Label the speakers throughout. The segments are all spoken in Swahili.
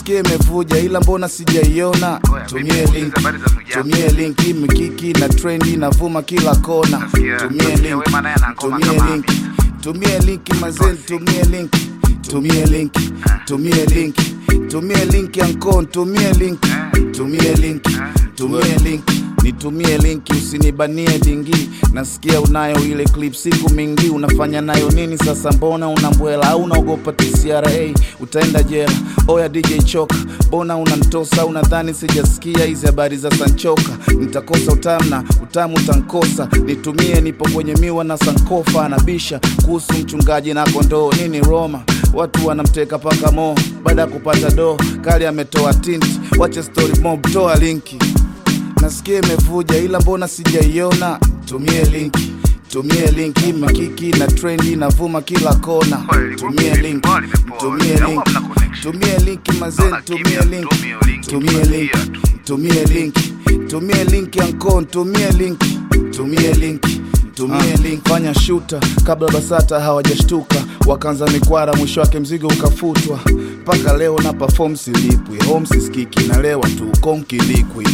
Speaker 1: nasikia imevuja ila mbona sijaiona
Speaker 2: Oya,
Speaker 1: tumie
Speaker 2: vipi,
Speaker 1: link
Speaker 2: muulize habari za ndugu yako.
Speaker 1: tumie link imekiki na trendi inavuma kila kona
Speaker 2: Nasikia-
Speaker 1: tumie
Speaker 2: nasikia
Speaker 1: link
Speaker 2: Wema naye ana ngoma
Speaker 1: tumie
Speaker 2: kama
Speaker 1: link
Speaker 2: Hamisa.
Speaker 1: tumie link mazeni tumie link tumie link tumie link tumie link yankon tumie link tumie link tumie link nitumie linki usinibanie dingi nasikia unayo ile clip siku mingi unafanya nayo nini sasa mbona unambwela au unaogopa tcra utaenda jela oya dj choka mbona unantosa unadhani sijasikia hizi habari za sanchoka nitakosa utamna utamu utankosa nitumie nipo kwenye miwa na sankofa anabisha kuhusu mchungaji na kondoo nini roma watu wanamteka paka mo baada ya kupata doo kali ametoa tinti wache story mob toa linki nasikia imevuja ila mbona sijaiona tumie linki tumie linki makiki na trendi inavuma kila kona
Speaker 2: Kweli,
Speaker 1: tumie
Speaker 2: vipi,
Speaker 1: linki
Speaker 2: mbona limepoa?
Speaker 1: tumie
Speaker 2: Au
Speaker 1: linki
Speaker 2: hamna connection?
Speaker 1: tumie linki mazeni
Speaker 2: Naona
Speaker 1: tumie
Speaker 2: kimya,
Speaker 1: linki
Speaker 2: tumie linki,
Speaker 1: tumie linki
Speaker 2: tunatia tu.
Speaker 1: tumie linki tumie linki ankon tumie linki tumie linki tumie link fanya shuta kabla basata hawajashtuka wakaanza mikwara mwisho wake mzigo ukafutwa mpaka leo na perform silipwi home siskiki nalewa tu konkilikwi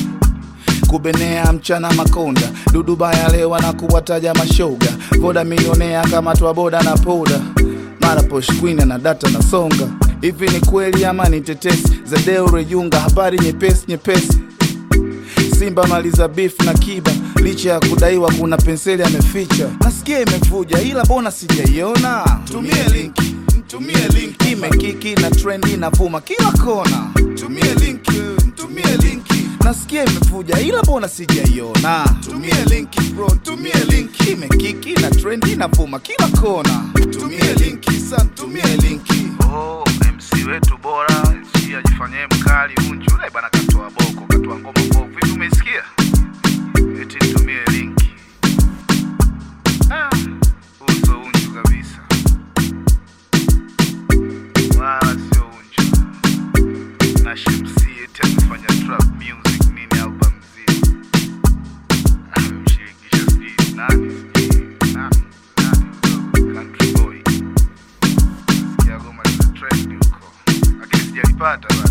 Speaker 1: kubenea mchana makonda dudubaya lewa na kuwataja mashoga voda milionea kama twa boda na poda mara posh queen na data na songa hivi ni kweli ama ni tetesi za deo rejunga habari nyepesi nyepesi simba maliza beef na kiba licha ya kudaiwa kuna penseli ameficha nasikia imevuja ila mbona sijaiona tumie linki tumie linki imekiki na trendi inavuma kila kona tumie linki tumie linki nasikia imevuja ila mbona sijaiona tumie linki bro tumie linki imekiki na trendi inavuma kila kona tumie linki san tumie linki
Speaker 2: Oh, MC wetu bora si ajifanyie mkali unju ule bana katoa boko katoa ngoma mbovu hivi umesikia eti nitumie linki ah, uso unju kabisa wala sio unju na Shamsi eti amefanya trap music nini album zima amemshirikisha sijui nani sijui nani nani huyo country boy Sikia goma lina trend huko lakini sijalipata bado